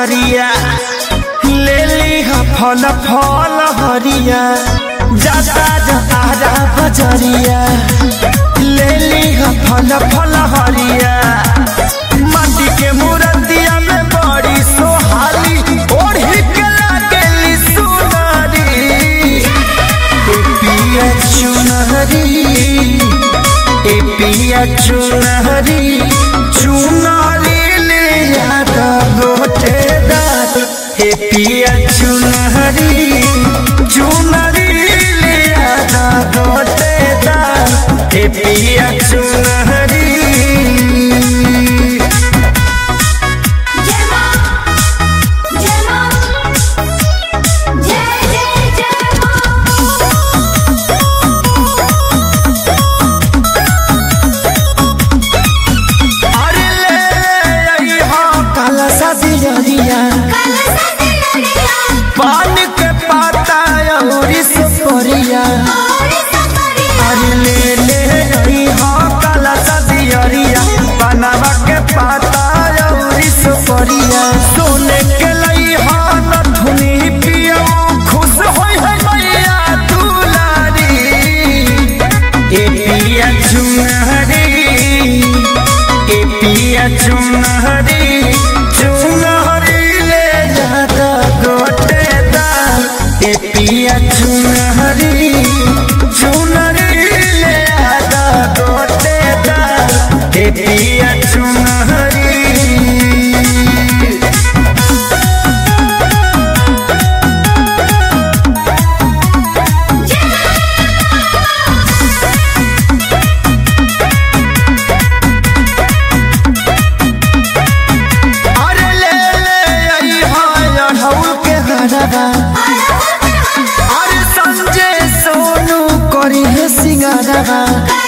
बजरिया ले ली फल फल हरिया जाता जाता बजरिया ले ली फल फल हरिया माटी के मूर्तिया में बड़ी सोहाली ओढ़ी के लागेली सुनारी ए पिया चुनहरी ए पिया चुनहरी चुनरी ले यादा गोटे दात ए पिया चुनहरी चुनरी ले यादा गोटे दात ए पिया चुनहरी जय मां जय मां जय जय जय मां अरे ले आई हो काला सादी जरिया कलसा दिलरिया पान के पाता और सुपरिया और सफरिया अरे ले ले आई हो काला सादी जरिया बनावा के पाता और सुपरिया सोने के लई हो नथुनी पियो खुश होई है मैया दुलारी ए पिया चुनहरी ए पिया चुनहरी चुनहरी ले जाता गोटे दाल ए पिया चुनहरी चुनहरी ले जाता गोटे दाल ए पिया चुनहरी अरे ले ले आई हाय अढ़ौल के हरवा अरे संजय सोनू करी है सिंगारवा